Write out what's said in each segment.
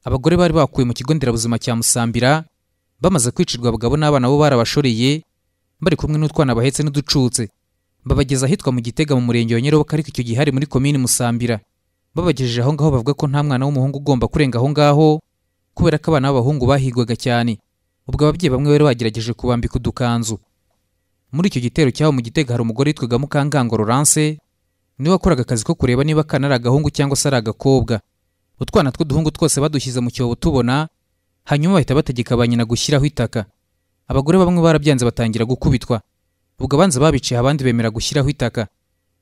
abagore bari bakuwe mu kigo nderabuzima cya musambira bamaze kwicirwa abagabo n'abana bo barabashoreye bari kumwe n'utwana bahetse n'uducutse babageza ahitwa mu gitega mu murenge wa nyarobo ariko icyo gihe hari muri komini musambira babagejeje aho ngaho bavuga ko nta mwana w'umuhungu ugomba kurenga aho ngaho kubera ko abana b'abahungu bahigwaga cyane ubwo ababyeyi bamwe bari bagerageje kubambika udukanzu muri icyo gitero cy'aho mu gitega hari umugore witwaga mukangango Laurence niwe wakoraga akazi ko kureba niba akana ari agahungu cyangwa se ari agakobwa utwana tw'uduhungu twose badushyize mu cyobo tubona hanyuma bahita bategeka ba nyina gushyiraho itaka abagore bamwe barabyanze batangira gukubitwa ubwo abanza babiciye abandi bemera gushyiraho itaka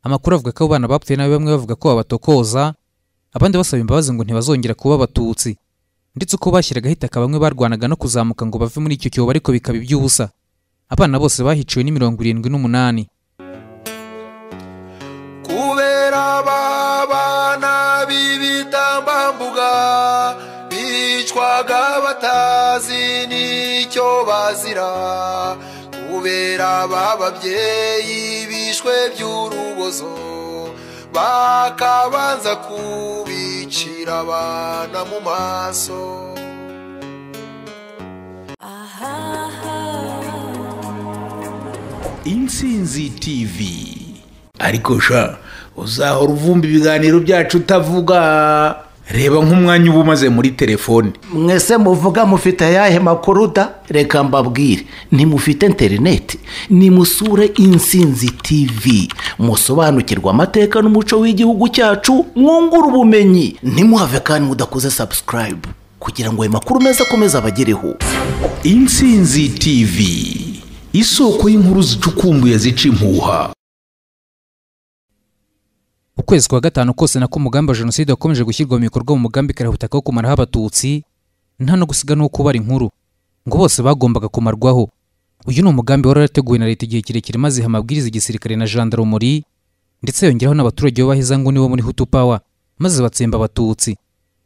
amakuru avuga ko abo bana bapfuye nabi bamwe bavuga ko babatokoza abandi basaba imbabazi ngo ntibazongera kuba abatutsi ndetse uko bashyiragaho itaka bamwe barwanaga no kuzamuka ngo bave muri icyo cyobo ariko bikaba iby'ubusa abana bose bahiciwe ni mirongo irindwi n'umunani kubera abana b'ibitambambuga bicwaga batazi n'icyo bazira kubera bababyeyi bishwe by'urubozo bakabanza kubicira abana mu maso intsinzi tv ariko sha uzahora uvumba ibiganiro byacu utavuga reba nk'umwanya uba umaze muri telefone mwese muvuga mufite ayahe makuru da reka mbabwire ntimufite interineti nimusure insinzi tv musobanukirwe amateka n'umuco w'igihugu cyacu mwungure ubumenyi ntimuhave kandi mudakoze sabusikarayibu kugira ngo ayo makuru meza akomeze abagereho intsinzi tv isoko y'inkuru zicukumbuye zica impuha ukwezi kwa gatanu kose nako umugambi wa jenoside wakomeje gushyirwa mu bikorwa mu mugambi karahutaka wo kumaraho abatutsi nta no gusiga n'uwo kubara inkuru ngo bose bagombaga kumarwaho uyu ni umugambi wari warateguwe na leta igihe kirekire maze iha amabwiriza igisirikare na jandarumuri ndetse yongeraho n'abaturage b'abaheza nguni bo muri hutu pawa maze batsemba abatutsi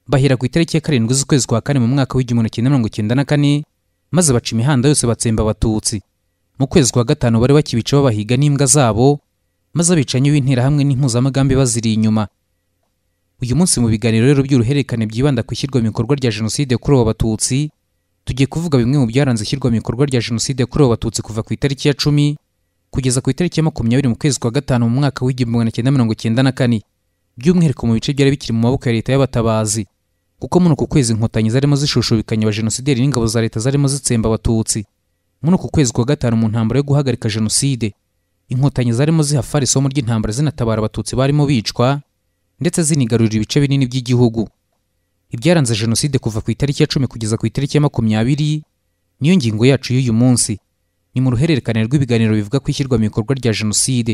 bahera ku itariki ya karindwi z'ukwezi kwa kane mu mwaka w'igihumbi kimwe mirongo icyenda na kane maze baca imihanda yose batsemba abatutsi mu kwezi kwa gatanu bari bakibica babahiga n'imbwa zabo maze abicanyi b'interahamwe n'impuzamugambi baziri inyuma uyu munsi mu biganiro rero by'uruhererekane byibanda ku ishyirwa mu bikorwa rya jenoside yakorewe abatutsi tugiye kuvuga bimwe mu byaranze ishyirwa mu bikorwa rya jenoside yakorewe abatutsi kuva ku itariki ya cumi kugeza ku itariki ya makumyabiri mu kwezi kwa gatanu mu mwaka w'igihumbi magana cyenda mirongo cyenda na kane by'umwihariko mu bice byari bikiri mu maboko ya leta y'abatabazi kuko muri uku kwezi inkotanyi zarimo zishushubikanya abajenosideri n'ingabo za leta zarimo zitsemba abatutsi muri uku kwezi kwa gatanu mu ntambaro yo guhagarika jenoside inkotanyi zarimo zihafara isomo ry'intambara zinatabara abatutsi barimo bicwa ndetse zinigarurira ibice binini by'igihugu ibyaranze jenoside kuva ku itariki ya cumi kugeza ku itariki ya makumyabiri niyo ngingo yacu y'uyu munsi ni mu ruhererekane rw'ibiganiro bivuga ku ishyirwa mu bikorwa rya jenoside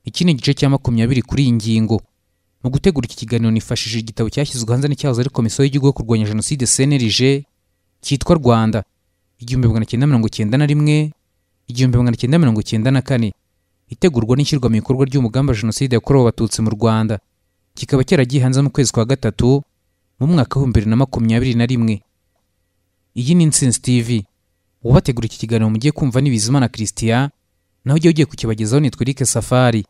iki ni igice cya makumyabiri kuri iyi ngingo mu gutegura iki kiganiro nifashishije igitabo cyashyizwe hanze n'icyahoze ari komisiyo y'igihugu yo kurwanya jenoside cnlg cyitwa rwanda igihumbi magana cyenda mirongo cyenda na rimwe igihumbi magana cyenda mirongo cyenda na kane itegurwa n'ishyirwa mu bikorwa ry'umugambi wa jenoside yakorewe abatutsi mu rwanda kikaba cyaragiye hanze mu kwezi kwa gatatu mu mwaka w'ibihumbi bibiri na makumyabiri na rimwe iyi ni insinzi tv ubategura iki kiganiro mugiye kumva ni bizimana christian naho ujya ugiye kukibagezaho nitwa eric safari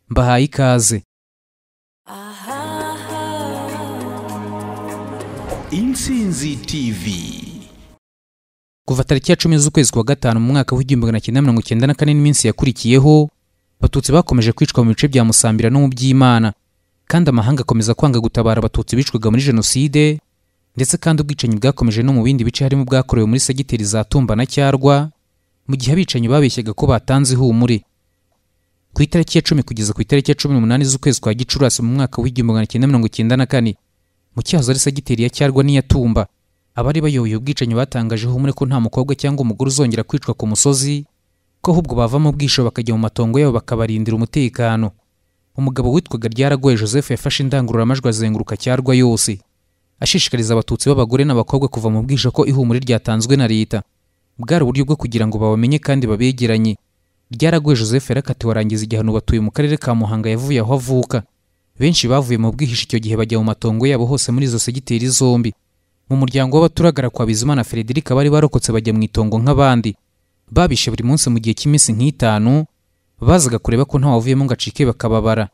mbahaye ikaze intsinzi tv kuva tariki ya cumi z'ukwezi kwa gatanu mu mwaka w'igihumbi magana cyenda mirongo cyenda na kane n'iminsi yakurikiyeho abatutsi bakomeje kwicwa mu bice bya musambira no mu by'imana kandi amahanga akomeza kwanga gutabara abatutsi bicwaga muri jenoside ndetse kandi ubwicanyi bwakomeje no mu bindi bice harimo ubwakorewe muri segiteri za tumba na cyarwa mu gihe abicanyi babeshyaga ko batanze ihumure ku itariki ya cumi kugeza ku itariki ya cumi n'umunani z'ukwezi kwa gicurasi mu mwaka w'igihumbi magana cyenda mirongo cyenda na kane mu cyahoze ari segiteri ya cyarwa n'iya tumba abari bayoboye ubwicanyi batangaje ihumure ko nta mukobwa cyangwa umugore uzongera kwicwa ku musozi ko ahubwo bavamo bwisho bakajya mu matongo yabo bakabarindira umutekano umugabo witwaga ryaragoye joseph yafashe indangururamajwi azenguruka cyarwa yose ashishikariza abatutsi b'abagore n'abakobwa kuva mu bwisho ko ihumure ryatanzwe na leta bwari uburyo bwo kugira ngo babamenye kandi babegeranye ryaragoye joseph yarakatiwe arangiza igihano batuye mu karere ka muhanga yavuye aho avuka benshi bavuye mu bwihisho icyo gihe bajya mu matongo yabo hose muri izo segiteri zombi mu muryango w'abaturagara kwa bizimana frederica bari barokotse bajya mu itongo nk'abandi babishe buri munsi mu gihe cy'iminsi nk'itanu bazaga kureba ko ntawavuyemo ngo acike bakababara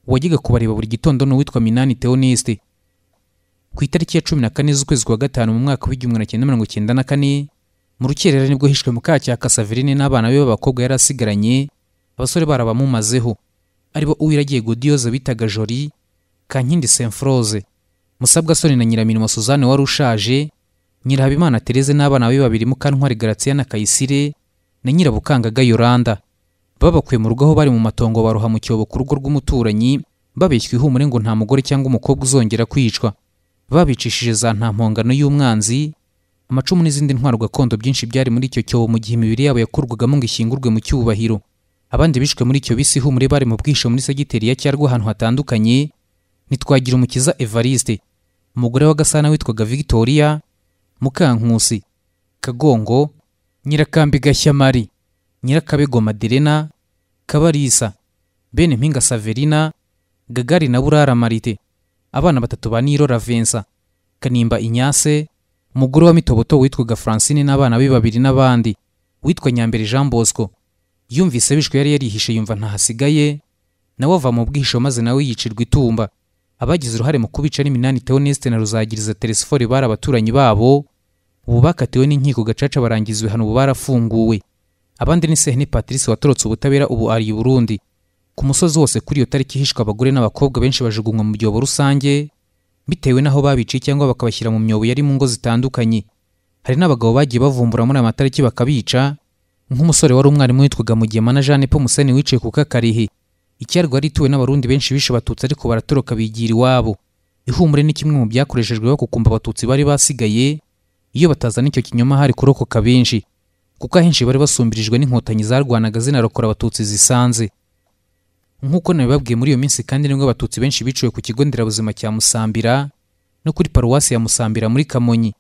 uwajyaga kubareba buri gitondo ni uwitwa minani theoneste ku itariki ya cumi na kane z'ukwezi kwa gatanu mu mwaka w'igihumbi na cyenda mirongo cyenda na kane mu rukerera nibwo hishwe mukacyaka saverine n'abana be b'abakobwa yari asigaranye abasore barabamumazeho aribo uwiragiye godiyoza bitaga jori kankindi semfroze musabwasoni na nyiramirimo suzanne wari ushaje nyirahabimana tereze n'abana be babiri mukantwari garatsiya na kayisire na nyirabukanganga yoranda babakuye mu rugo aho bari mu matongo baroha mu cyobo ku rugo rw'umuturanyi babeshywa ihumure ngo nta mugore cyangwa umukobwa uzongera kwicwa babicishije za nta mpongano y'umwanzi amacumu n'izindi ntwaro gakondo byinshi byari muri icyo cyobo mu gihe imibiri yabo yakurwagamo ngo ishyingurwe mu cyubahiro abandi bishwe muri icyo bisi ihumure bari mu bwisho muri segiteri ya cyarwa ahantu hatandukanye ntitwagira umukiza evariste umugore wa gasana witwaga victoria mukankusi kagongo nyirakambi gashyamari nyirakabego maderena kabarisa bene mpinga saverina gagari na burara marite abana batatu ba niro ravensa kanimba inyase umugore wa mitoboto witwaga francine n'abana be babiri n'abandi witwa nyambere jean bosco yumvise bishwe yari yarihishe yumva ntahasigaye nawe ava mu bwihisho maze nawe yicirwa itumba abagize uruhare mu kubica n'iminani teoneste na ruzagiriza teresifore bari abaturanyi babo ubu bakatiwe n'inkiko gacaca barangiza ibihano ubu barafunguwe abandi ni sehene patrice watorotse ubutabera ubu ari i burundi ku musozi wose kuri iyo tariki hishwe abagore n'abakobwa benshi bajugunywa mu byobo rusange bitewe n'aho babiciye cyangwa bakabashyira mu myobo yari mu ngo zitandukanye hari n'abagabo bagiye bavumbura muri aya matariki bakabica nk'umusore wari umwarimu witwaga mugema na jeanne paul museni wicaye ku kakarihe icyarwa yari ituwe n'abarundi benshi bishe abatutsi ariko baratoroka bigira iwabo ihumure ni kimwe mu byakoreshejwe bakukumba abatutsi bari basigaye iyo batazana icyo kinyoma hari kurokoka benshi kuko ahenshi bari basumbirijwe n'inkotanyi zarwanaga zinarokora abatutsi zisanze nk'uko nabibabwiye muri iyo minsi kandi nibwo abatutsi benshi biciwe ku kigo nderabuzima cya musambira no kuri paruwasi ya musambira muri kamonyi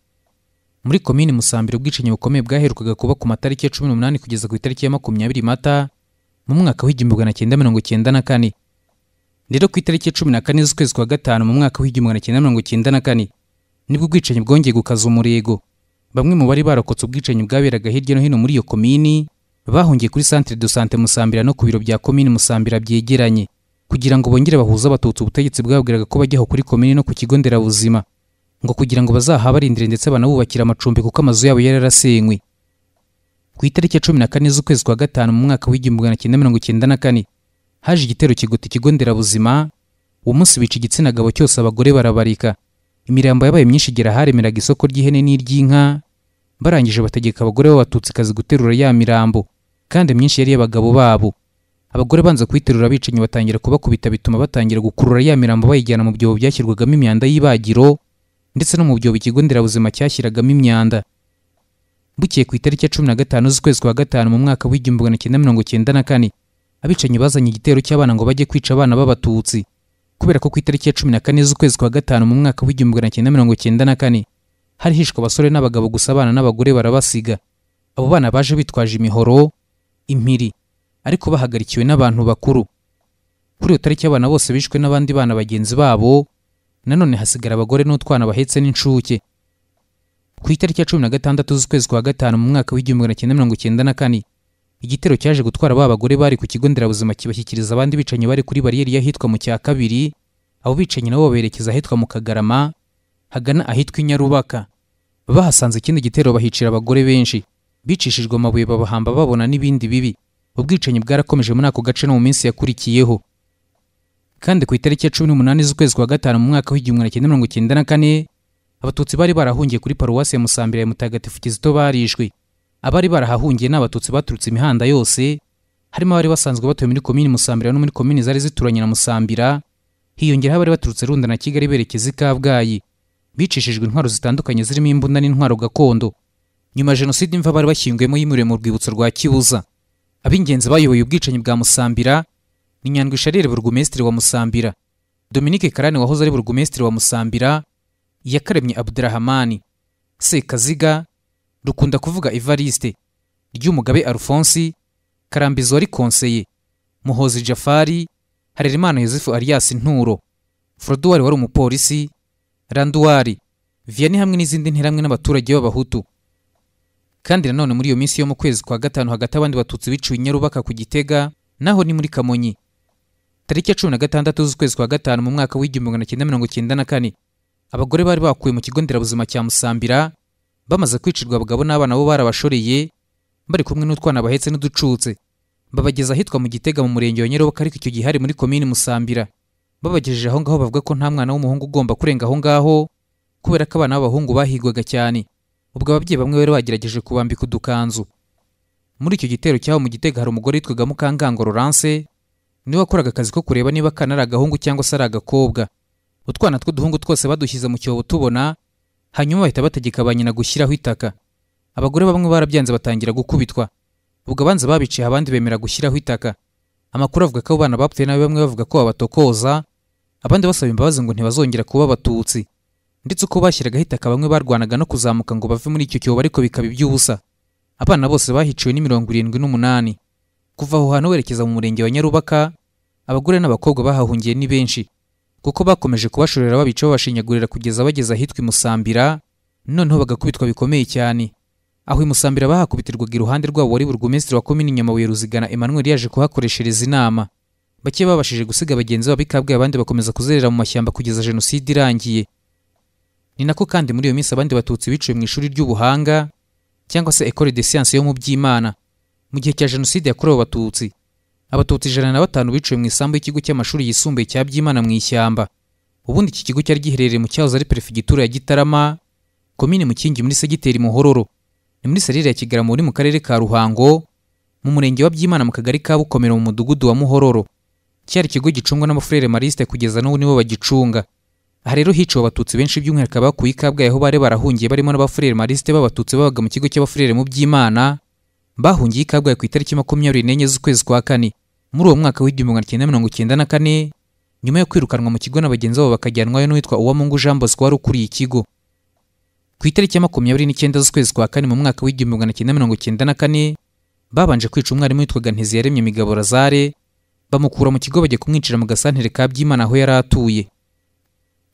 muri komini musambira ubwicanyi bukomeye bwaherukaga kuba ku matariki ya cumi n'umunani kugeza ku itariki ya makumyabiri mata mu mwaka w'igihumbi magana cyenda mirongo cyenda na kane rero ku itariki ya cumi na kane z'ukwezi kwa gatanu mu mwaka w'igihumbi magana cyenda mirongo cyenda na kane nibwo ubwicanyi bwongeye gukaza umurego bamwe mu bari barokotse ubwicanyi bwaberaga hirya no hino muri iyo komini bahungiye kuri centre de sante musambira no ku biro bya komini musambira byegeranye kugira ngo bongere bahuze abatutsi ubutegetsi bwabwiraga ko bajyaho kuri komini no ku kigo nderabuzima ngo kugira ngo bazahabarindire ndetse banabubakire amacumbi kuko amazu yabo yari yarasenywe ku itariki ya cumi na kane z'ukwezi kwa gatanu mu mwaka w'igihumbi magana cyenda mirongo cyenda na kane haje igitero kigota ikigo nderabuzima uwo munsi bica igitsina gabo cyose abagore barabarika imirambo yabaye myinshi igera haremeraga isoko ry'ihene n'iry'inka barangije bategeka abagore b'abatutsikazi guterura ya mirambo kandi myinshi yari iy'abagabo babo abagore banza kuyiterura abicanyi batangira kubakubita bituma batangira gukurura ya mirambo bayijyana mu byobo byashyirwagamo imyanda y'ibagiro ndetse no mu byobo ikigo nderabuzima cyashyiragamo imyanda bukeye ku itariki ya cumi na gatanu z'ukwezi kwa gatanu mu mwaka w'igihumbi magana cyenda mirongo cyenda na kane abicanyi bazanye igitero cy'abana ngo bajye kwica abana b'abatutsi kubera ko ku itariki ya cumi na kane z'ukwezi kwa gatanu mu mwaka w'igihumbi magana cyenda mirongo cyenda na kane hari hishwe abasore n'abagabo gusa abana n'abagore barabasiga abo bana baje bitwaje imihoro impiri ariko bahagarikiwe n'abantu bakuru kuri iyo tariki abana bose bishwe n'abandi bana bagenzi babo nanone hasigara abagore n'utwana bahetse n'incuke ku itariki ya cumi na gatandatu z'ukwezi kwa gatanu mu mwaka w'igihumbi magana cyenda mirongo cyenda na kane igitero cyaje gutwara ba bagore bari ku kigo nderabuzima kibashyikiriza abandi bicanyi bari kuri bariyeri y'ahitwa mu cya kabiri abo bicanyi nabo baberekeza ahitwa mu kagarama hagana ahitwa i nyarubaka bahasanze ikindi gitero bahicira abagore benshi bicishijwe amabuye babahamba babona n'ibindi bibi ubwicanyi bwarakomeje muri ako gace no mu minsi yakurikiyeho kandi ku itariki ya cumi n'umunani z'ukwezi kwa gatanu mu mwaka w'igihumbi magana cyenda mirongo cyenda na kane abatutsi bari barahungiye kuri paruwasi ya musambira ya mutagatifu kizito barishwe abari barahahungiye ni abatutsi baturutse imihanda yose harimo abari basanzwe batuye muri komini musambira no muri komini zari zituranye na musambira hiyongeraho abari baturutse runda na kigali berekeza i kabgayi bicishijwe intwaro zitandukanye zirimo imbunda n'intwaro gakondo nyuma jenoside imva bari bashyinguyemo yimuriwe mu rwibutso rwa kibuza ab'ingenzi bayoboye ubwicanyi bwa musambira ni nyandwi sharire burugumesitiri wa musambira dominike karani wahoze ari burugumesitiri wa musambira yakaremye abudurahamani sekaziga rukunda kuvuga evariste ry'umugabe alphonse karambizi wari konseye muhozi jafari harerimana yosefu alias nturo froduwari wari umupolisi randuwari viyani hamwe n'izindi nterahamwe n'abaturage b'abahutu kandi nanone muri iyo minsi yo mu kwezi kwa gatanu hagati abandi batutsi biciwe i nyarubaka ku gitega naho ni muri kamonyi tariki ya cumi na gatandatu z'ukwezi kwa gatanu mu mwaka w'igihumbi magana cyenda mirongo cyenda na kane abagore bari bakuwe mu kigo nderabuzima cya musambira bamaze kwicirwa abagabo n'abana bo barabashoreye bari kumwe n'utwana bahetse n'uducutse babageza ahitwa mu gitega mu murenge wa nyaroboka ariko icyo gihe hari muri komini musambira babagejeje aho ngaho bavuga ko nta mwana w'umuhungu ugomba kurenga aho ngaho kubera ko abana b'abahungu bahigwaga cyane ubwo ababyeyi bamwe bari bagerageje kubambika udukanzu muri icyo gitero cy'aho mu gitega hari umugore witwaga mukangango Laurence niwe wakoraga akazi ko kureba niba akana ari agahungu cyangwa se ari agakobwa utwana tw'uduhungu twose badushyize mu cyobo tubona hanyuma bahita bategeka ba nyina gushyiraho itaka abagore bamwe barabyanze batangira gukubitwa ubwo abanza babiciye abandi bemera gushyiraho itaka amakuru avuga ko abo bana bapfuye nabi bamwe bavuga ko babatokoza abandi basaba imbabazi ngo ntibazongera kuba abatutsi ndetse uko bashyiragaho itaka bamwe barwanaga no kuzamuka ngo bave muri icyo cyobo ariko bikaba iby'ubusa abana bose bahiciwe ni mirongo irindwi n'umunani kuva aho hantu werekeza mu murenge wa nyarubaka abagore n'abakobwa bahahungiye ni benshi kuko bakomeje kubashorera babica babashinyagurira kugeza bageze ahitwa imusambira noneho bagakubitwa bikomeye cyane aho imusambira bahakubitirwaga iruhande rwabo wari burugumesitiri wa komini nyamabuye ruzigana emmanuel yaje kuhakoreshereza inama bake babashije gusiga bagenzi babo ikabwe abandi bakomeza kuzerera mu mashyamba kugeza jenoside irangiye ni nako kandi muri iyo minsi abandi batutsi biciwe mu ishuri ry'ubuhanga cyangwa se ecole de science yo mu by'imana mu gihe cya jenoside yakorewe abatutsi abatutsi ijana na batanu biciwe mu isambu y'ikigo cy'amashuri yisumbuye cya byimana mu ishyamba ubundi iki kigo cyari giherereye mu cyahoze ari perefigitura ya gitarama komini mukingi muri segiteri muhororo ni muri serire ya kigarama uri mu karere ka ruhango mu murenge wa byimana mu kagari ka bukomero mu mudugudu wa muhororo cyari ikigo gicungwa n'abafurere marisite kugeza n'ubu nibo bagicunga aha rero hiciwe abatutsi benshi by'umwihariko abakuye ikabwayi aho bari barahungiye barimo n'abafurere marisite b'abatutsi babaga mu kigo cy'abafurere mu by'imana bahungiye ikabwayi ku itariki makumyabiri n'enye z'ukwezi kwa kane muri uwo mwaka w'igihumbi magana cyenda mirongo cyenda na kane nyuma yo kwirukanwa mu kigo na bagenzi babo bakajyanwayo n'uwitwa uwamungu jean bosco wari ukuriye ikigo ku itariki ya makumyabiri n'icyenda z'ukwezi kwa kane mu mwaka w'igihumbi magana cyenda mirongo cyenda na kane babanje kwica umwarimu witwaga ntiziyaremye migabo razare bamukura mu kigo bajya kumwinjira mu gasantere ka byimana aho yari atuye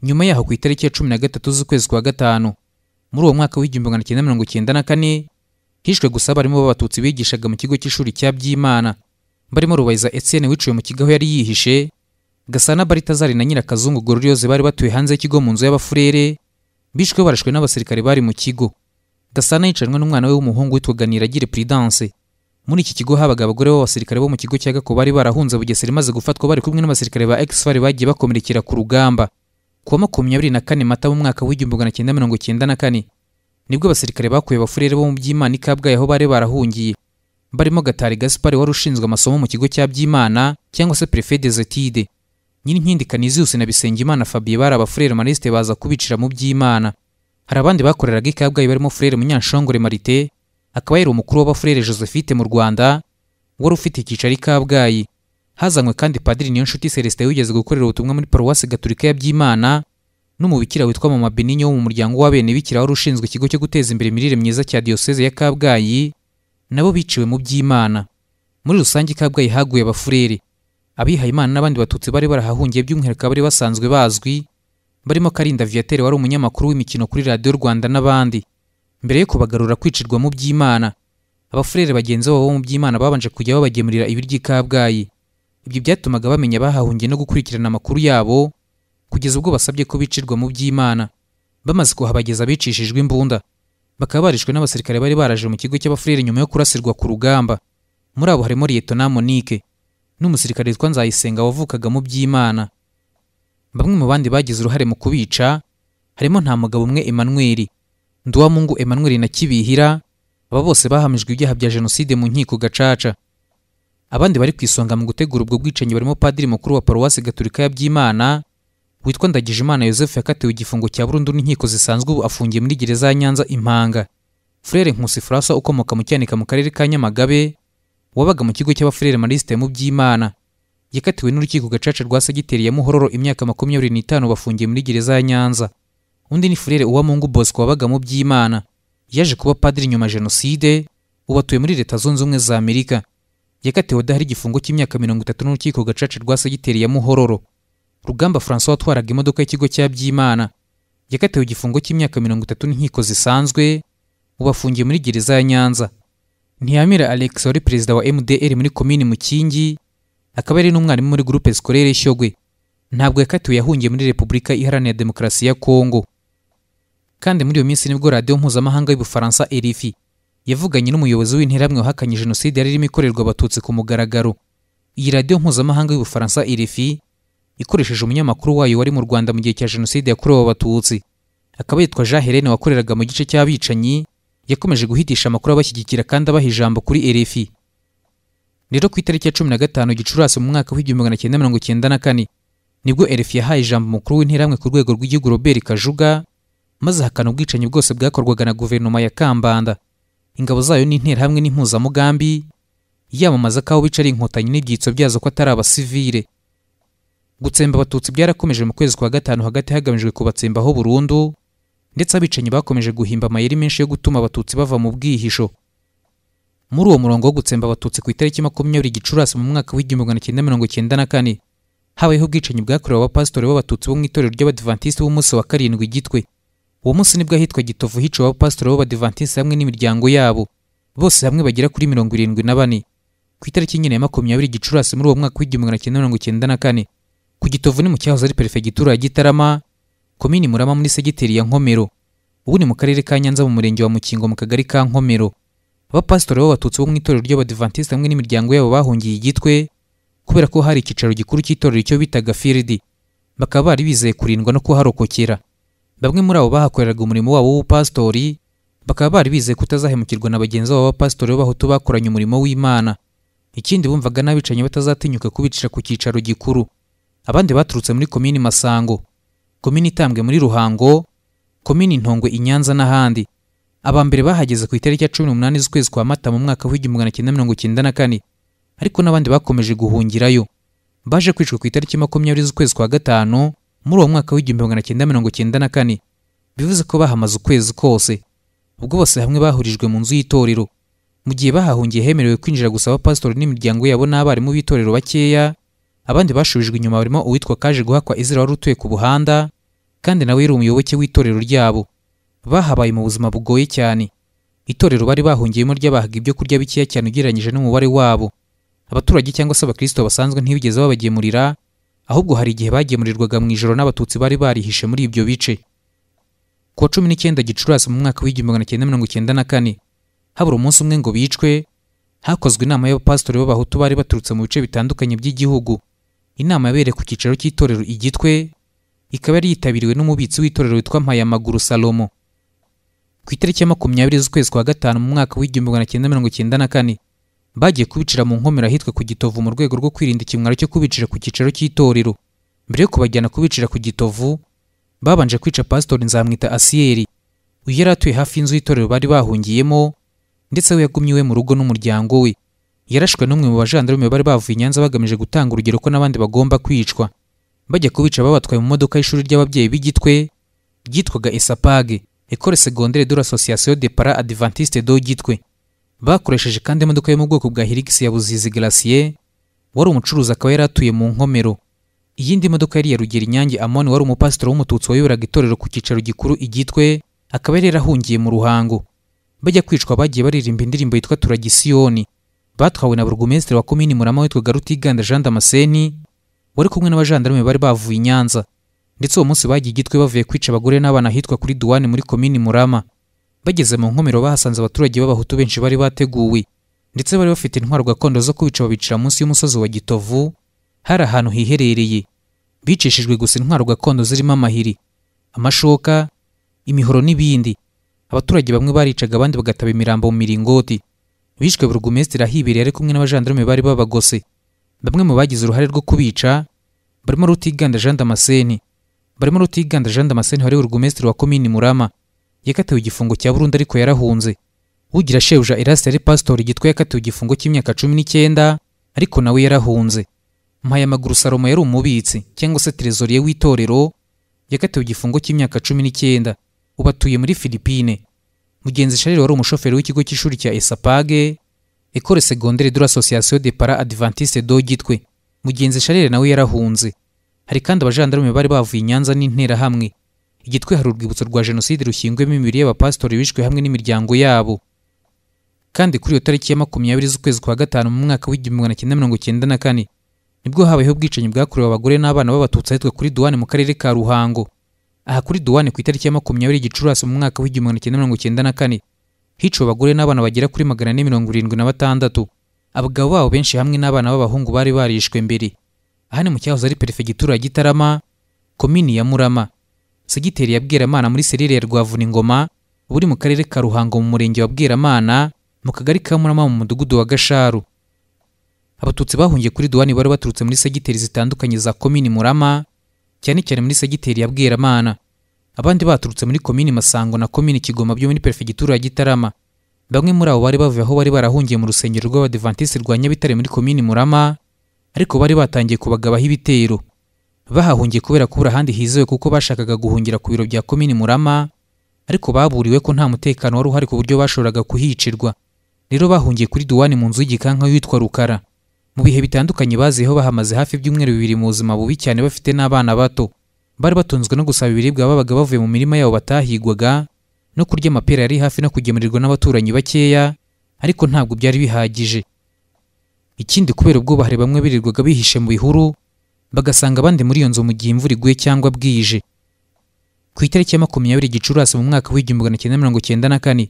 nyuma yaho ku itariki ya cumi na gatatu z'ukwezi kwa gatanu muri uwo mwaka w'igihumbi magana cyenda mirongo cyenda na kane hishwe gusa abarimu b'abatutsi bigishaga mu kigo cy'ishuri cya byimana barimo rubayiza etienne wiciwe mu kigo aho yari yihishe gasana baritazari na nyirakazungu gororiyose bari batuye hanze y'ikigo mu nzu y'abafurere bishwe barashwe n'abasirikare bari mu kigo gasana yicanwe n'umwana we w'umuhungu witwaga niragire prudence muri iki kigo habaga abagore b'abasirikare bo mu kigo cya gako bari barahunze bugesera imaze gufatwa bari kumwe n'abasirikare ba exfar bagiye bakomerekera ku rugamba ku wa makumyabiri na kane mata mu mwaka w'igihumbi magana cyenda mirongo cyenda na kane nibwo abasirikare bakuye abafurere bo mu byimana ikabwayi aho bari barahungiye barimo gatari gaspari wari ushinzwe amasomo mu kigo cya byimana cyangwa se prefet des etudes nyirinkindi kaniziyusi na bisengimana fabien bari abafurere marisite baza kubicira mu by'imana hari abandi bakoreraga ikabwayi barimo furere munyanshongore marite akaba yari umukuru w'abafurere josephite mu rwanda wari ufite icyicaro i kabgayi hazanywe kandi padiri niyonshuti celestin wigeze gukorera ubutumwa muri paruwasi gaturika ya byimana n'umubikira witwa mama beninyo wo mu muryango w'abenebikira wari ushinzwe ikigo cyo guteza imbere imirire myiza cya diyoseze ya kabgayi nabo biciwe mu by'imana muri rusange kabgayi haguye abafurere abihayimana n'abandi batutsi bari barahahungiye by'umwihariko abari basanzwe bazwi barimo karinda viatere wari umunyamakuru w'imikino kuri radiyo rwanda n'abandi mbere yo kubagarura kwicirwa mu by'imana abafurere bagenzi babo bo mu by'imana babanje kujya babagemurira ibiryo i kabgayi ibyo byatumaga bamenya bahahungiye no gukurikirana amakuru yabo kugeza ubwo basabye ko bicirwa mu by'imana bamaze kuhabageza bicishijwe imbunda bakaba barishwe n'abasirikare bari baraje mu kigo cy'abafurere nyuma yo kurasirwa ku rugamba muri abo harimo liyetona monike n'umusirikare witwa nzayisenga wavukaga mu by'imana bamwe mu bandi bagize uruhare mu kubica harimo nta mugabo umwe emmanuel nduwamungu emmanuel na kibihira aba bose bahamijwe ibyaha bya jenoside mu nkiko gacaca abandi bari ku isonga mu gutegura ubwo bwicanyi barimo padiri mukuru wa paruwasi gaturika ya byimana witwa ndagijimana yosefu yakatiwe igifungo cya burundu n'inkiko zisanzwe ubu afungiye muri gereza ya nyanza impanga furere nkusi furasa ukomoka mu cyanika mu karere ka nyamagabe wabaga mu kigo cy'abafurere marisite mu by'imana yakatiwe n'urukiko gacaca rwa segiteri ya muhororo imyaka makumyabiri n'itanu bafungiye muri gereza ya nyanza undi ni furere uwamungu bosco wabaga mu by'imana yaje kuba padiri nyuma jenoside ubu atuye muri leta zunze ubumwe za amerika yakatiwe adahari igifungo cy'imyaka mirongo itatu n'urukiko gacaca rwa segiteri ya muhororo rugamba francois watwaraga imodoka y'ikigo cya by'imana yakatiwe igifungo cy'imyaka mirongo itatu n'inkiko zisanzwe ubu afungiye muri gereza ya nyanza ntiyamira alex wari perezida wa mdr muri komini mukingi akaba yari n'umwarimu muri gurupe sikorere shyogwe ntabwo yakatiwe yahungiye muri repubulika iharanira demokarasi ya kongo kandi muri iyo minsi nibwo radiyo mpuzamahanga y'ubufaransa erifi yavuganye n'umuyobozi w'interahamwe wahakanye jenoside yari irimo ikorerwa abatutsi ku mugaragaro iyi radiyo mpuzamahanga y'ubufaransa erifi ikoresheje umunyamakuru wayo wari mu rwanda mu gihe cya jenoside yakorewe abatutsi akaba yitwa jean helene wakoreraga mu gice cy'abicanyi yakomeje guhitisha amakuru abashyigikira kandi abaha ijambo kuri erifi rero ku itariki ya cumi na gatanu gicurasi mu mwaka w'igihumbi magana cyenda mirongo cyenda na kane nibwo erifi yahaye ijambo umukuru w'interahamwe ku rwego rw'igihugu robert kajuga maze ahakana ubwicanyi bwose bwakorwaga na guverinoma ya kambanda ingabo zayo n'interahamwe n'impuzamugambi yamamaza ko aho bica ari inkotanyi n'ibyitso byazo ko atari abasivile gutsemba abatutsi byarakomeje mu kwezi kwa gatanu hagati hagamijwe kubatsembaho burundu ndetse abicanyi bakomeje guhimba amayeri menshi yo gutuma abatutsi bava mu bwihisho muri uwo murongo wo gutsemba abatutsi ku itariki makumyabiri gicurasi mu mwaka w'igihumbi magana cyenda mirongo cyenda na kane habayeho ubwicanyi bwakorewe abapasitori b'abatutsi bo mu itorero ry'abadivantisiti b'umunsi wa karindwi gitwe uwo munsi nibwo ahitwa gitovu hiciwe abapasitori b'abadivantisiti hamwe n'imiryango yabo bose hamwe bagera kuri mirongo irindwi na bane ku itariki nyine ya makumyabiri gicurasi muri uwo mwaka w'igihumbi magana cyenda mirongo cyenda na kane ku gitovu ni mu cyahoze ari perefegitura ya gitarama komini murama muri segiteri ya nkomero ubu ni mu karere ka nyanza mu murenge wa mukingo mu kagari ka nkomero abapasitori b'abatutsi bo mu itorero ry'abadivantisiti hamwe n'imiryango yabo bahungiye igitwe kubera ko hari icyicaro gikuru cy'itorero icyo bitaga firidi bakaba bari bizeye kurindwa no kuharokokera bamwe muri abo bahakoreraga umurimo wabo w'ubupasitori bakaba bari bizeye kutazahemukirwa na bagenzi babo b'abapasitori b'abahutu bakoranye umurimo w'imana ikindi bumvaga n'abicanyi batazatinyuka kubicira ku cyicaro gikuru abandi baturutse muri komini masango komini itambwe muri ruhango komini ntongwe i nyanza n'ahandi aba mbere bahageze ku itariki ya cumi n'umunani z'ukwezi kwa mata mu mwaka w'igihumbi magana cyenda mirongo cyenda na kane ariko n'abandi bakomeje guhungirayo baje kwicwa ku itariki makumyabiri z'ukwezi kwa gatanu muri uwo mwaka w'igihumbi magana cyenda mirongo cyenda na kane bivuze ko bahamaze ukwezi kose ubwo bose hamwe bahurijwe mu nzu y'itorero mu gihe bahahungiye hemerewe kwinjira gusa abapasitori n'imiryango yabo n'abarimu b'itorero bakeya abandi bashubijwe inyuma barimo uwitwa kaje guhakwa izira wari utuye ku buhanda kandi nawe yari umuyoboke w'itorero ryabo bahabaye mu buzima bugoye cyane itorero bari bahungiyemo ryabahaga ibyo kurya bikeya cyane ugereranyije n'umubare wabo abaturage cyangwa se abakristo basanzwe ntibigeze babagemurira ahubwo hari igihe bagemurirwaga mu ijoro n'abatutsi bari barihishe muri ibyo bice ku wa cumi n'icyenda gicurasi mu mwaka w'igihumbi magana cyenda mirongo cyenda na kane habura umunsi umwe ngo bicwe hakozwe inama y'abapasitori b'abahutu bari baturutse mu bice bitandukanye by'igihugu inama yabereye ku cyicaro cy'itorero igitwe ikaba yari yitabiriwe n'umubitsi w'itorero witwa mpayamaguru salomo ku itariki ya makumyabiri z'ukwezi kwa gatanu mu mwaka w'igihumbi magana cyenda mirongo cyenda na kane bagiye kubicira mu nkomero ahitwa ku gitovu mu rwego rwo kwirinda ikimwaro cyo kubicira ku cyicaro cy'itorero mbere yo kubajyana kubicira ku gitovu babanje kwica pasitori nzamwita asiyeri uyu yari atuye hafi y'inzu y'itorero bari bahungiyemo ndetse we yagumye iwe mu rugo n'umuryango we yarashwe n'umwe mu bajandarume bari bavuye i nyanza bagamije gutanga urugero ko n'abandi bagomba kwicwa bajya kubica babatwaye mu modoka y'ishuri ry'ababyeyi b'igitwe ryitwaga esapage ekore segondere de l'association de para adventiste do gitwe bakoresheje kandi imodoka yo mu bwoko bwa Hilux ya Buzizi Glacier wari umucuruzi akaba yari atuye mu nkomero iyindi modoka yari iya Rugeri Nyange Amon wari umupasitori w'umututsi wayoboraga itorero ku cyicaro gikuru igitwe akaba yari yarahungiye mu ruhango bajya kwicwa bagiye baririmba indirimbo yitwa Turagisiyoni batwawe na burugumesitiri wa komini Murama witwaga Rutiganda Jean Damascene wari kumwe n'abajandarume bari bavuye i Nyanza ndetse uwo munsi bagiye igitwe bavuye kwica abagore n'abana ahitwa kuri duwane muri komini murama bageze mu nkomero bahasanze abaturage b'abahutu benshi bari bateguwe ndetse bari bafite intwaro gakondo zo kubica babicira munsi y'umusozi wa gitovu hari ahantu hiherereye bicishijwe gusa intwaro gakondo zirimo amahiri amashoka imihoro n'ibindi abaturage bamwe baricaga abandi bagataba imirambo mu miringoti bishwe burugumesitiri ahibereye ari kumwe n'abajandarume bari babagose bamwe mu bagize uruhare rwo kubica barimo rutiganda jean damascene barimo rutiganda jean damascene wari burugumesitiri wa komini murama yakatiwe igifungo cya burundu ariko yarahunze ugira shebuja erasite yari pasitori gitwa yakatiwe igifungo cy'imyaka cumi n'icyenda ariko nawe yarahunze mpayamaguru salomo yari umubitsi cyangwa se terezoriye w'itorero yakatiwe igifungo cy'imyaka cumi n'icyenda ubu atuye muri filipine mugenzi sharire wari umushoferi w'ikigo cy'ishuri cya esapage ekore segondere de l'association de para adventiste do gitwe mugenzi sharire nawe yarahunze hari kandi abajandarume bari bavuye i nyanza n'interahamwe igitwe hari urwibutso rwa jenoside rushyingwemo imibiri y'abapasitori bishwe hamwe n'imiryango yabo kandi kuri iyo tariki ya makumyabiri z'ukwezi kwa gatanu mu mwaka w'igihumbi magana cyenda mirongo cyenda na kane nibwo habayeho ubwicanyi bwakorewe abagore n'abana b'abatutsi ahitwa kuri duwane mu karere ka ruhango aha kuri duwane ku itariki ya makumyabiri gicurasi mu mwaka w'igihumbi magana cyenda mirongo cyenda na kane hiciwe abagore n'abana bagera kuri magana ane mirongo irindwi na batandatu abagabo babo benshi hamwe n'abana b'abahungu bari barishwe mbere aha ni mu cyahoze ari perefegitura ya gitarama komini ya murama segiteri ya bweramana muri serire ya rwavuningoma uba uri mu karere ka ruhango mu murenge wa bweramana mu kagari ka murama mu mudugudu wa gasharu abatutsi bahungiye kuri duwani bari baturutse muri segiteri zitandukanye za komini murama cyane cyane muri segiteri ya bweramana abandi baturutse muri komini masango na komini kigoma byo muri perefegitura ya gitarama bamwe muri abo bari bavuye aho bari barahungiye mu rusengero rw'abadivantisiti rwa nyabitare muri komini murama ariko bari batangiye kubagabaho ibitero bahahungiye kubera kubura ahandi hizewe kuko bashakaga guhungira ku biro bya komini murama ariko baburiwe ko nta mutekano wari uhari ku buryo bashoboraga kuhicirwa rero bahungiye kuri duwani mu nzu y'igikanka yitwa rukara mu bihe bitandukanye baziyeho bahamaze hafi ibyumweru bibiri mu buzima bubi cyane bafite n'abana bato bari batunzwe no gusaba ibiribwa babaga bavuye mu mirima yabo batahigwaga no kurya amapera yari hafi no kugemurirwa n'abaturanyi bakeya ariko ntabwo byari bihagije ikindi kubera ubwubahare bamwe birirwaga bihishe mu bihuru bagasanga abandi muri iyo nzu mu gihe imvura iguye cyangwa bwije ku itariki ya makumyabiri gicurasi mu mwaka w'igihumbi magana cyenda mirongo cyenda na kane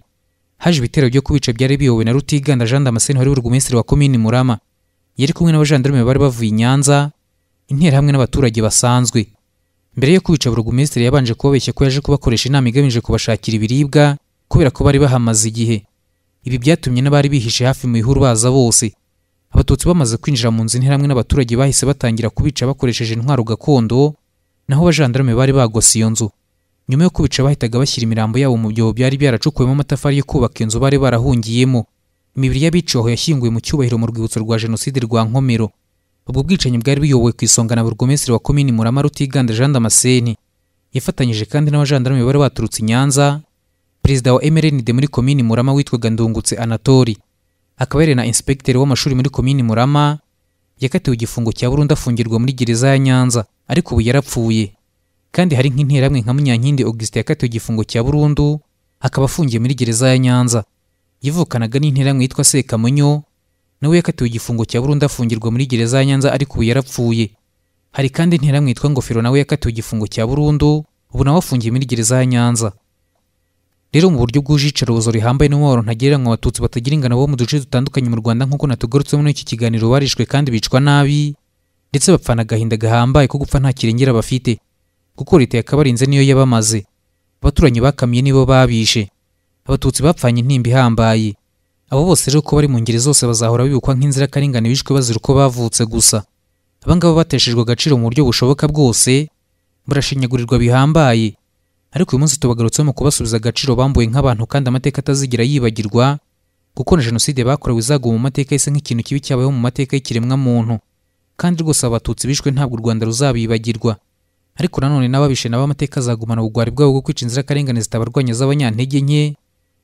haje ibitero byo kubica byari biyobowe na rutiganda jean damascene wari burugumesitiri wa komini murama yari kumwe n'abajandarume bari bavuye i nyanza interahamwe n'abaturage basanzwe mbere yo kwica burugumesitiri yabanje kubabeshya ko yaje kubakoresha inama igamije kubashakira ibiribwa kubera ko bari bahamaze igihe ibi byatumye n'abari bihishe hafi mu bihuru baza bose abatutsi bamaze kwinjira mu nzu interahamwe n'abaturage bahise batangira kubica bakoresheje intwaro gakondo naho abajandarume bari bagose iyo nzu nyuma yo kubica bahitaga bashyira imirambo yabo mu byobo byari byaracukuwemo amatafari yo kubaka inzu bari barahungiyemo imibiri y'abiciwe aho yashyinguwe mu cyubahiro mu rwibutso rwa jenoside rwa nkomero ubwo bwicanyi bwari buyobowe ku isonga na burugomesitiri wa komini murama rutiganda jean damascene yafatanyije kandi n'abajandarume bari baturutse i nyanza perezida wa mrnd muri komini murama witwaga ndungutse anatori akaba yari na inspekiteri w'amashuri muri komini murama yakatiwe igifungo cya burundu afungirwa muri gereza ya nyanza ariko ubu yarapfuye kandi hari nk'interahamwe nka munyankindi augustin yakatiwe igifungo cya burundu akaba afungiye muri gereza ya nyanza yivukanaga n'interahamwe yitwa Sekamunyo nawe yakatiwe igifungo cya burundu afungirwa muri gereza ya Nyanza ariko ubu yarapfuye hari kandi interahamwe yitwa Ngofero nawe yakatiwe igifungo cya burundu ubu nawe afungiye muri gereza ya Nyanza rero mu buryo bwuje iyicarubozo rihambaye n'umubabaro ntagereranywa abatutsi batagira ingano bo mu duce dutandukanye mu Rwanda nk'uko natugarutsemo muri iki kiganiro barishwe kandi bicwa nabi ndetse bapfana agahinda gahambaye ko gupfa nta kirengera bafite kuko leta yakabarinze niyo yabamaze abaturanyi bakamiye nibo babishe abatutsi bapfanye intimba ihambaye abo bose rero uko bari mu ngeri zose bazahora bibukwa nk'inzirakarengane bishwe bazira uko bavutse gusa abangaba bateshejwe agaciro mu buryo bushoboka bwose barashinyagurirwa bihambaye ariko uyu munsi tubagarutseho mu kubasubiza agaciro bambuwe nk'abantu kandi amateka atazigera yibagirwa kuko na jenoside bakorewe izaguma mu mateka yise nk'ikintu kibi cyabayeho mu mateka y'ikiremwamuntu kandi rwose abatutsi bishwe ntabwo u rwanda ruzabibagirwa ariko nanone n'ababishe nabo amateka azagumana ubugwari bwabo bwo kwica inzirakarengane zitabarwanya z'abanyantege nke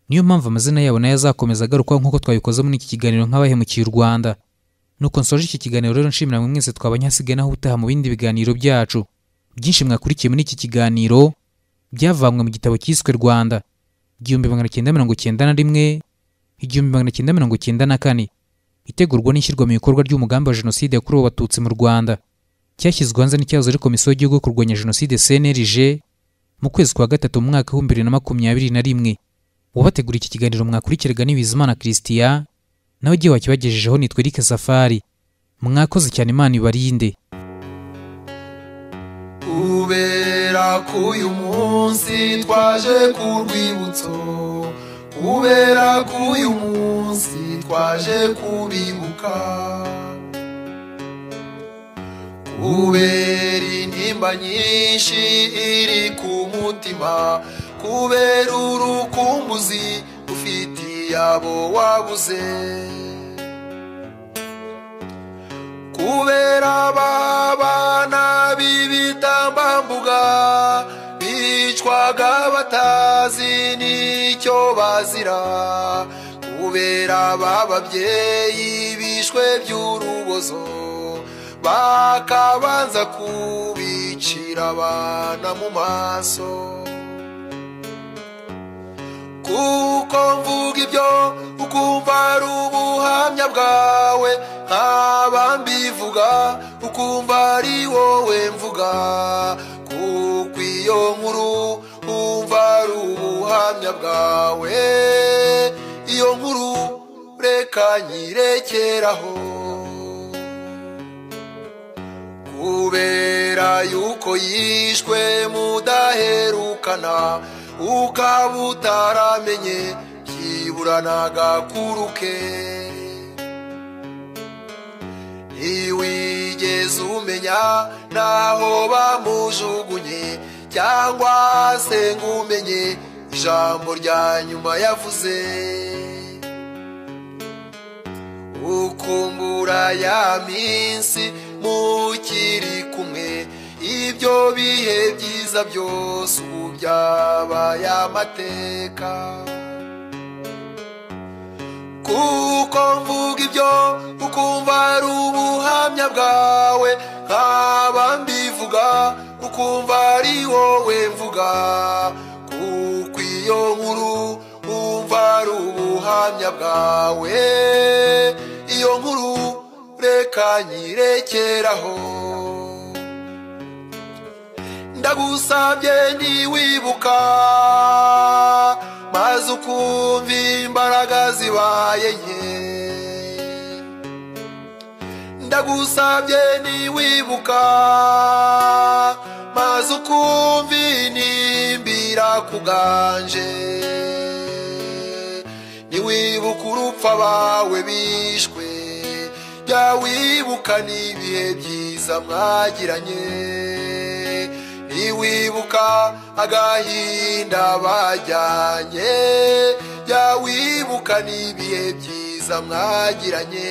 niyo mpamvu amazina yabo nayo azakomeza agarukwaho nk'uko twabikoze muri iki kiganiro nk'abahemukiye u Rwanda nuko nsoje iki kiganiro rero nshimira mwe mwese twabanye hasigaye naho ubutaha mu bindi biganiro byacu byinshi mwakurikiye muri iki kiganiro byavanywe mu gitabo cyiswe Rwanda igihumbi magana cyenda mirongo cyenda na rimwe igihumbi magana cyenda mirongo cyenda na kane itegurwa n'ishyirwa mu bikorwa ry'umugambi wa jenoside yakorewe abatutsi mu Rwanda cyashyizwe hanze n'icyahoze ari komisiyo y'igihugu yo kurwanya jenoside CNRG mu kwezi kwa gatatu mu mwaka w'ibihumbi bibiri na makumyabiri na rimwe ubategura iki kiganiro mwakurikirwa n'ibizimana christian nawe igihe wakibagejejeho nitwe Eric safari mwakoze cyane imana ibarinde kubera ko uyu munsi twaje ku rwibutso kubera ko uyu munsi twaje kubibuka kubera intimba nyinshi iri ku mutima kubera urukumbuzi ufitiye abo wabuze kubera ababana b'ibitambambuga bicwaga batazi n'icyo bazira kubera ababyeyi bishwe by'urubozo bakabanza kubicira abana mu maso kuko mvuga ibyo ukumva ari ubuhamya bwawe nk'abambivuga ukumva ari wowe mvuga kuko iyo nkuru wumva ari ubuhamya bwawe iyo nkuru reka nyirekeraho kubera yuko yishwe mudaherukana ukaba utaramenye byibura n'agakuru ke ntiwigeze umenya n'aho bamujugunye cyangwa se ngo umenye ijambo rya nyuma yavuze ukumbura ya minsi mukiri kumwe ibyo bihe byiza byose ubu byabaye amateka kuko mvuga ibyo ukumva ari ubuhamya bwawe nkaba mbivuga ukumva ari wowe mvuga kuko iyo nkuru wumva ari ubuhamya bwawe iyo nkuru reka nyirekeraho ndagusabye ntiwibuka maze ukumva imbaraga zibaye nke ndagusabye ntiwibuka maze ukumva inimbira kuganje ntiwibuka urupfa bawe bishwe jya wibuka n'ibihe byiza mwagiranye ntiwibuka agahinda bajyanye jya wibuka n'ibihe byiza mwagiranye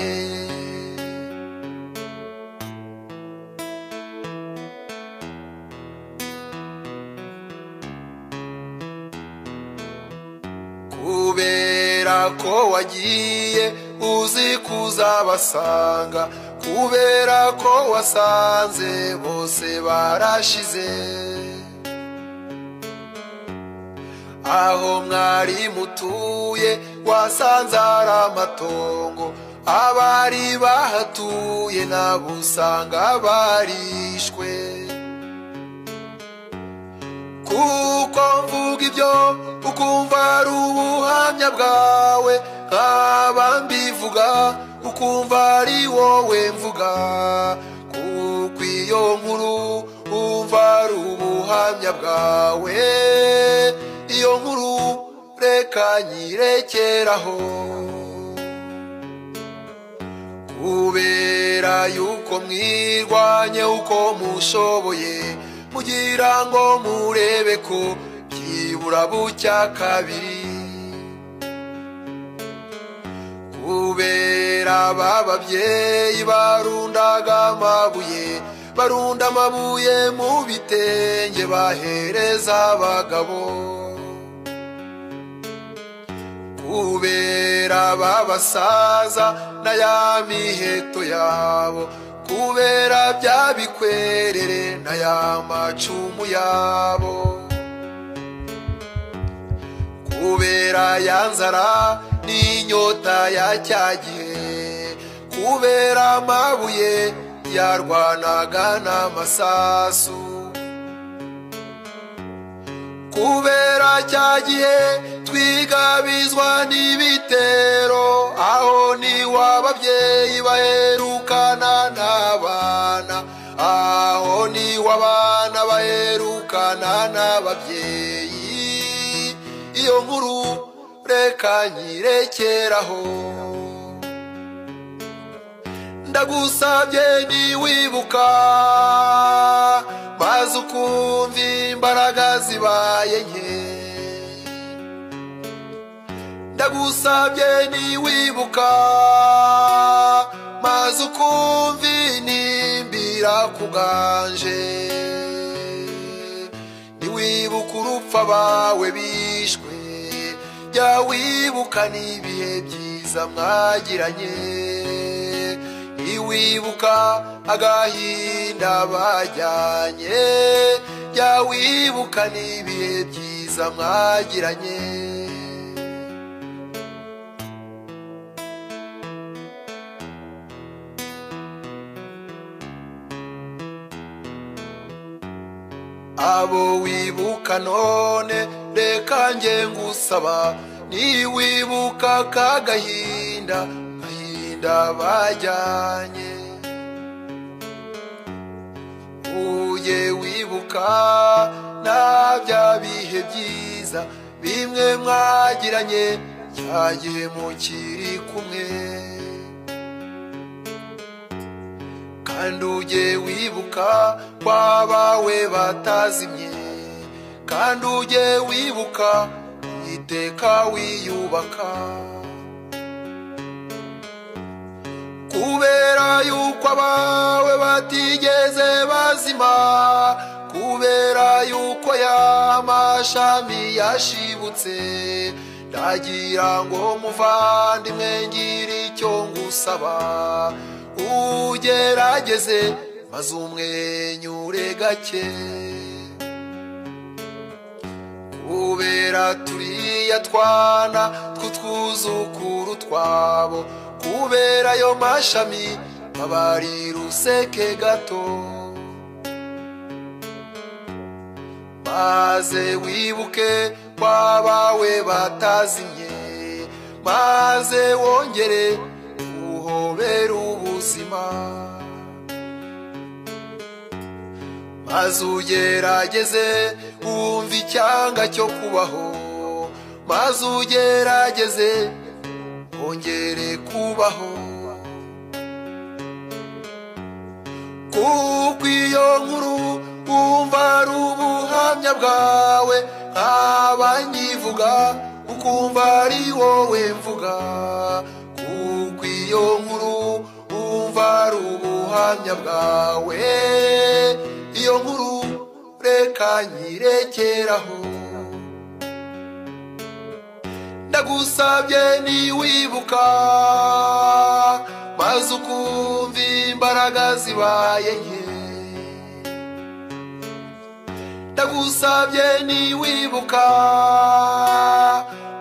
kubera ko wagiye uzi kuzabasanga kubera ko wasanze bose barashize aho mwari mutuye wasanze ari amatongo abari bahatuye nabo usanga barishwe kuko mvuga ibyo ukumva ari ubuhamya bwawe nkaba mbivuga ukumva ari wowe mvuga kuko iyo nkuru wumva ari ubuhamya bwawe iyo nkuru reka nyirekeraho kubera yuko mwirwanye uko mushoboye mugira ngo murebe ko byibura bucya kabiri kubera bababyeyi barundaga amabuye barunda amabuye mu bitenge bahereza abagabo kubera babasaza na ya miheto yabo kubera bya bikwerere na ya macumu yabo kubera ya nzara n'inyota ya cya gihe kubera amabuye yarwanaga n'amasasu kubera cya gihe twigabizwa n'ibitero aho n'iw'ababyeyi baherukana n'abana aho n'iw'abana baherukana n'ababyeyi iyo nkuru reka nyirekeraho ndagusabye ntiwibuka maze ukumva imbaraga zibaye nke ndagusabye ntiwibuka maze ukumva inimbira kuganje ntiwibuka urupfa bawe bishwe jya wibuka n'ibihe byiza mwagiranye ntiwibuka agahinda bajyanye jya wibuka n'ibihe byiza mwagiranye abo wibuka none reka nge ngusaba niwibuka ka gahinda gahinda bajyanye uye wibuka na bya bihe byiza bimwe mwagiranye cya gihe mukiri kumwe kandi ujye wibuka kwabawe batazimye kandi ujye wibuka iteka wiyubaka kubera yuko abawe batigeze bazima kubera yuko ya mashami yashibutse ndagira ngo muvandimwe ngira icyo ngusaba ugerageze maze umwenyure gake kubera turiya twana tw'utwuzukuru twabo kubera ayo mashami baba ari ruseke gato maze wibuke kwabawe batazimye maze wongere uhobera ubuzima maze ugerageze wumva icyanga cyo kubaho maze ugerageze wongere kubaho kuko iyo nkuru wumva ari ubuhamya bwawe nkaba nyivuga ukumva ari wowe mvuga kuko iyo nkuru wumva ari ubuhamya bwawe iyo nkuru reka nyirekeraho ndagusabye niwibuka maze ukumva imbaraga zibaye nke ndagusabye niwibuka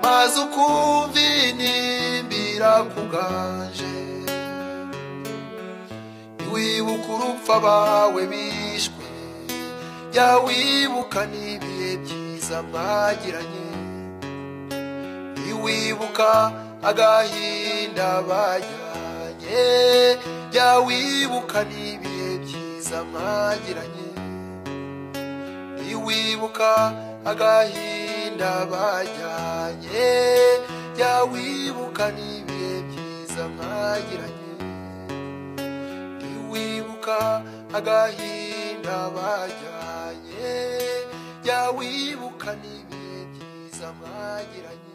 maze ukumva inimbira ku ganje niwibuka urupfu abawe bishwe jya wibuka n'ibihe byiza mwagiranye niwibuka agahinda bajyanye jya wibuka n'ibihe byiza mwagiranye niwibuka agahinda bajyanye jya wibuka n'ibihe byiza mwagiranye niwibuka agahinda bajyanye jya wibuka n'ibihe byiza mwagiranye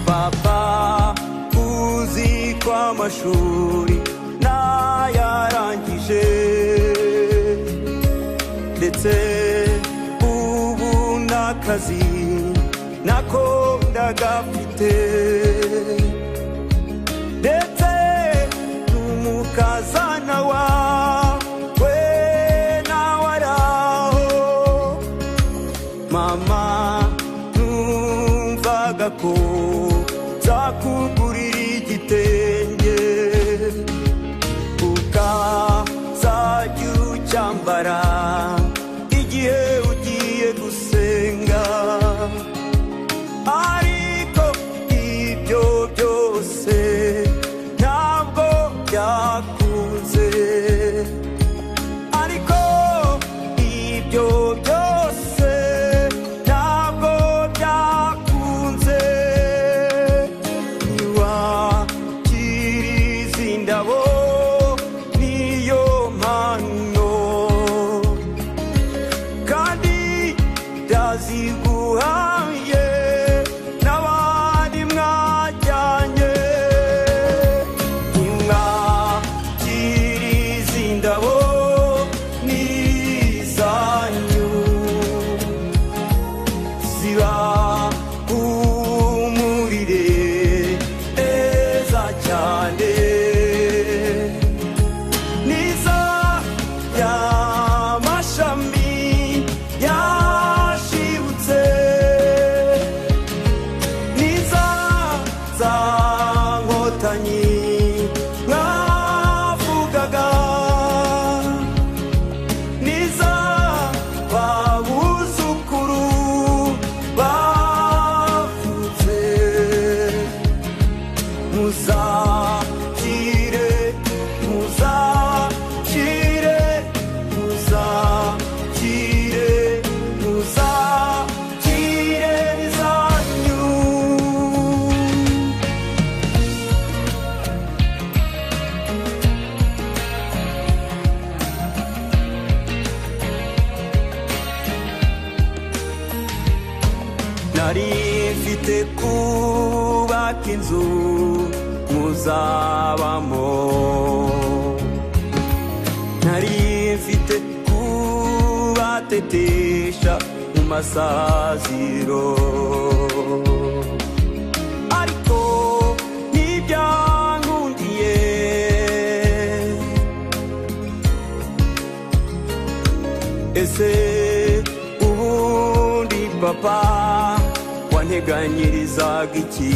papa uzi ko amashuri ntayarangije ndetse ubu n'akazi nako ndagafite ndetse n'umukazana wawe nawe ari aho mama numvaga ko zakugurira igitenge ukazajya ucyambara igihe ugiye gusenga ariko ibyo byose ntabwo byakunze ariko ibyo byose ntabwo byakunze ntiwakiriza indabo niyo mpano kandi ndaziguhaye n'abandi mwajyanye nimwakiriza indabo n'izanyu ziba humurire neza cyane niza y'amashami yashibutse niza za mufite kubaka inzu muzabamo nari mfite kubatetesha mu masaziro ariko ntibyankundiye ese ubundi papa wanteganyirizaga iki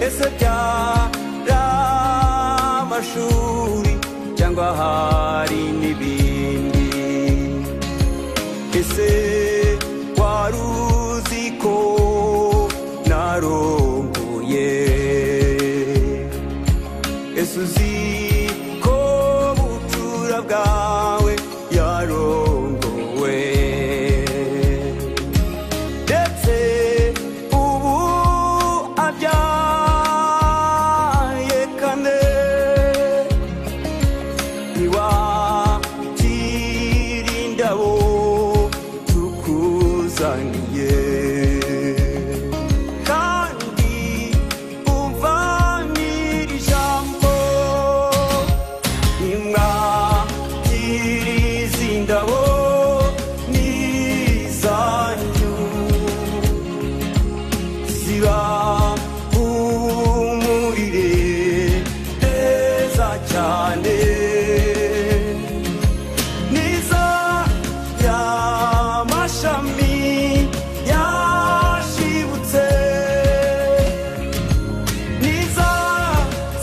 ese byari amashuri cyangwa hari n'ibindi ese wari uzi ko narongoye ese uzi ko bucura bwawe yarongowe ndetse ubu abyaye kane ntiwakira indabo tukuzaniye kandi umva n'iri jambo nimwakira izi ndabo ni izanyu ziba umurire neza cyane niza y'amashami yashibutse niza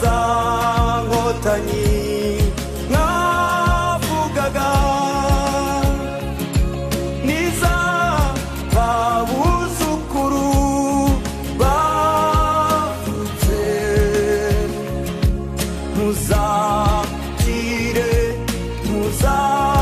za nkotanyi mwavugaga niza babuzukuru bavutse muzakire muzakire